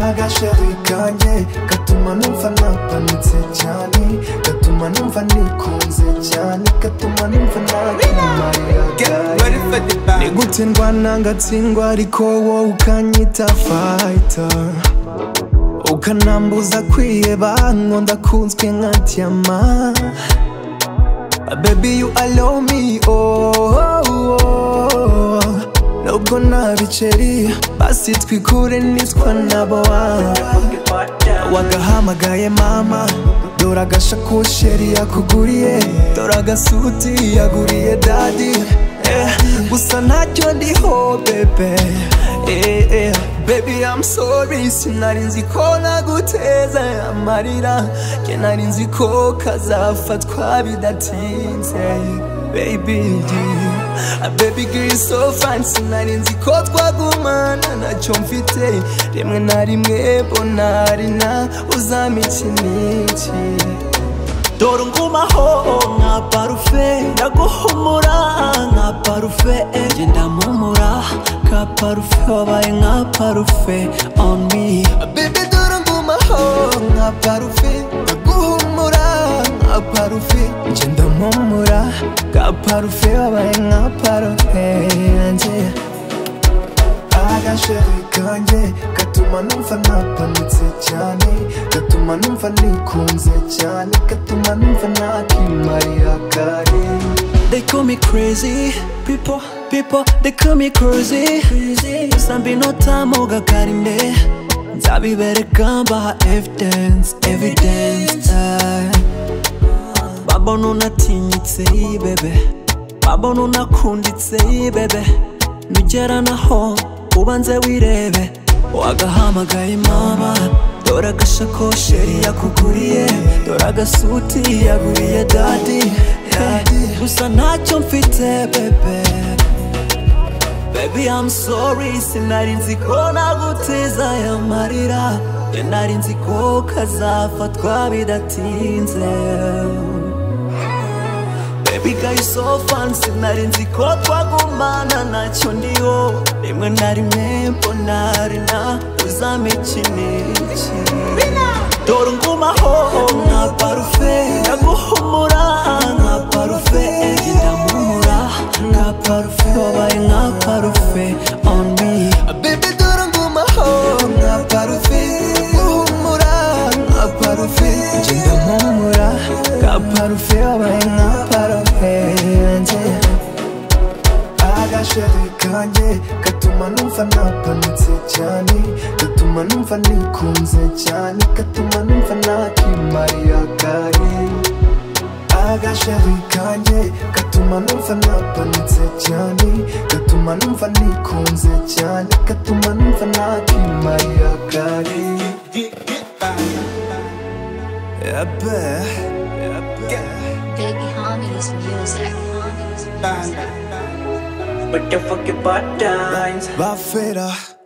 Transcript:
agashari kanjye gatuma numva napanitse cyane gatuma numva nikunze cyane gatuma numva nakumarira ni gutsindwa nangatsindwa ariko wowe ukanyita fayita ukanambuza kwiheba ngo ndakunzwe nka diyama Baby you allow me oh, oh, oh. Nubwo nta biceri basi twikure nitwa nabo Wagahamagaye mama dore agashakoshi yari yakuguriye dore agasuti yaguriye dadi eh, gusa ntacyo ndiho bebe eh, eh. Baby I'm sorry sinari nzi ko naguteza amarira Njye nari nzi ko kazafatwa bidatinze Baby Ah, Baby girl you're so fine sinari nzi ko twagumana ntacyo mfite Rimwe na rimwe mbona ari na uzampa ikiniki dore ngumaho nka parufe ndaguhumura nka parufe genda mpumura ka parufe wabaye nka parufe on me Baby dore ngumaho nka parufe Ndaguhumura nka parufe Nje ndamuhumura Ka parufe wabaye nka parufe yanjye Agasheri kanjye Gatuma numva napanitse cyane Gatuma numva nikunze cyane Gatuma numva nakimarira kare They call me crazy People, people, they call me crazy Gusa mbino tamoga karinde Nzabibereka mbaha evidence, evidence eh. Babona unatinyitse bebe Babona unakunditse bebe Nugera naho ubanze wirebe Wagahamagaye mama Dore agashakoshi yari yakuguriye Dore agasuti yaguriye dadi eh, Gusa ntacyo mfite bebe Baby I'm sorry sinari nzi ko naguteza aya marira Njye nari nzi ko kazafatwa bidatinze Baby girl you so fun sinari nzi ko twagumana ntacyo ndiho Rimwe na rimwe mbona ari na uzampa ikiniki Dore ngumaho nka parufe Ndaguhumura nka parufe Genda mpumura nka parufe Wabaye nka parufe on me Baby dore ngumaho nka parufe Guhumura nka parufe Nje ndamuhumura Ka parufe wabaye nka parufe yanjye Agasheri kanjye Gatuma numva napanitse cyane Gatuma numva nikunze cyane Gatuma numva nakimarira kare agashari kanjye gatuma numva napanitse cyane gatuma numva nikunze cyane gatuma numva nakimarira kare Ebe, Big Homie's Music. Big Homie's Music. But the fuck your butt times bafera